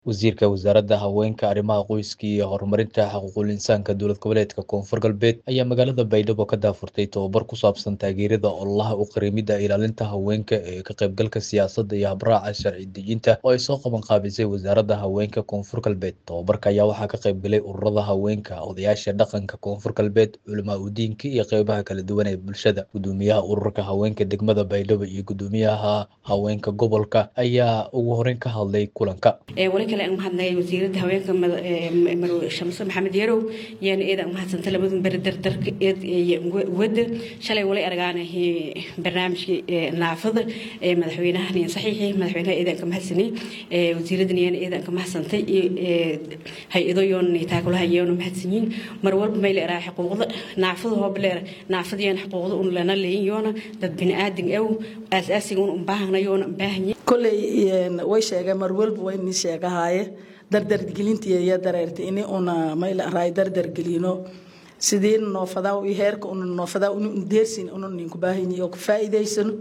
Wasiirka Wasaaradda Haweenka, Arrimaha Qoyska iyo Horumarinta Xuquuqul Insaanka Dowlad Goboleedka Koonfur Galbeed ayaa magaalada Baydhabo ka daahfurtay tababar ku saabsan taageerada ololaha u qareemidda ilaalinta haweenka ee ka qaybgalka siyaasadda iyo habraaca sharci dejinta oo ay soo qaban qaabisay Wasaaradda Haweenka Koonfur Galbeed. Tababarka ayaa waxaa ka qaybgalay ururada haweenka, odayaasha dhaqanka Koonfur Galbeed, culamaa u diinka iyo qeybaha kala duwan ee bulshada. Gudoomiyaha ururka haweenka degmada Baydhabo iyo gudoomiyaha haweenka gobolka ayaa ugu horeyn ka hadlay kulanka. wali kale aan mahadnay wasiiradda haweenka marwe shamse maxamed yarow yaana eeda aan mahadsanta labadun beri dardarka eed wada shalay wali argaana barnaamijkii naafada madaxweynahan iyo saxiixii madaxweynaha eedaan ka mahadsanay wasiiraddan yaana eedaan ka mahadsantay hay-ado yoona taakulaha yoona mahadsanyiin mar walba may la eraa xuquuqda naafada hooba leer naafada yaana xuquuqda un lana leeyin yoona dad bini'aadin ew aas-aasiga un ubaahana yoona ubaahanyi kolley way sheegeen mar walba way ni sheegahaaye dardargelintii iyo dareerta ini una mayla raay dardargelino sidii noofadaa iyo heerka una noofadaa una deersin una ninku baahanyi oo ku faa'iidaysano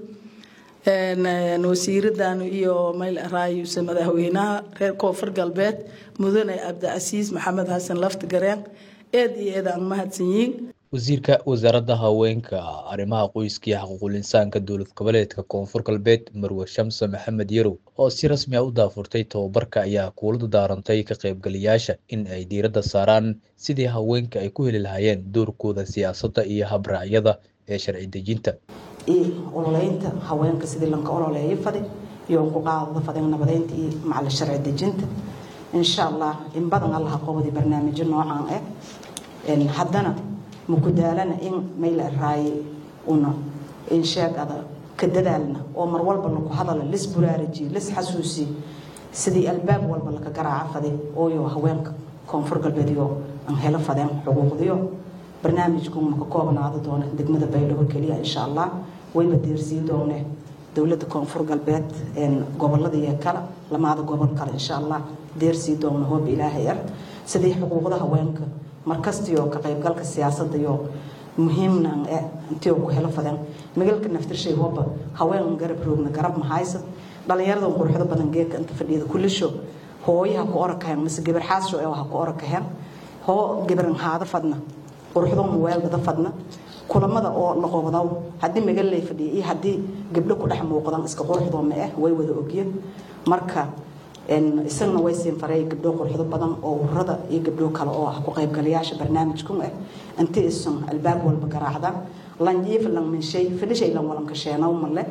wasiiraddan iyo mayla raayuse madaxweynaha reer koonfur galbeed mudane cabdicasiis maxamed xasan lafti gareen eed iyo eed aan mahadsan yihiin wasiirka wasaaradda haweenka arrimaha qoyska iyo xuquuqul insaanka dowlad goboleedka koonfur galbeed marwe shamse maxamed yarow oo si rasmi ah u daafurtay tababarka ayaa kuula daarantay ka qaybgalayaasha in ay diiradda saaraan sidii haweenka ay ku heli lahaayeen doorkooda siyaasadda iyo habraacyada ee sharci dejinta iyo ololeynta haweenka sidii lanka ololeeyo fadi iyo ku qaadada fadin nabadeynta iyo macala sharci dejinta insha allah in badan allaha qobadi barnaamijyo noocan ah haddana makudaalana in mayla raaye una insheegada ka dadaalna oo mar walba laku hadala lis buraarajiye lis xasuusiye sidii albaab walba laka garaaca fade ooyo haweenka koonfur galbeedyo aan helo fadeen xuquuqdiyo barnaamijku maka koobnaado doona degmada baydhabo keliya insha allah wayba deersii doone dowladda koonfur galbeed goboladiiyo kale lamaada gobol kale insha allah deersii doona hoob ilaahay ar sidii xuquuqda haweenka markastiyo ka qaybgalka siyaasadda iyo muhiimna intii ku helo fadan magalka naftirshay hooba haween garab roogna garab mahaysa dhalinyarada quruxda badan geedka inta fadhiyada kulisho hooyaha ku orakahen mise gabar xaasho ee ha ku orakahen hoo gabaran haada fadna quruxdo muweeldada fadna kulamada oo la qobdaw haddii magal lay fadhiya iyo haddii gabdho ku dhex muuqdan iska quruxdoo ma ah way wada ogyen marka isagana way siin faray gabdho quruxdo badan oo ururada iyo gabdho kale oo ah ku qaybgalayaasha barnaamijkan ah intii isan albaab walba garaacda lanjiif lan min shay fadhishay lan walanka sheenaw male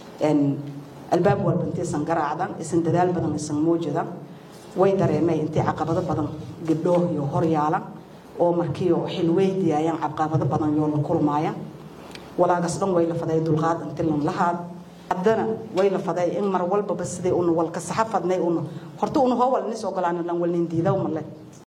albaab walba intii isan garaacdan isan dadaal badan isan muujida way dareemay intii caqabado badan gabdho iyo horyaalan oo markii xil weydiyaayaan caqabado badan yoo la kulmaayaan walaagas dhan way la faday dulqaad intii lan lahaad haddana way la faday in mar walbaba sidii una walka saxa fadnay una horta una hoo walnis ogolaana lan walnin diidaw male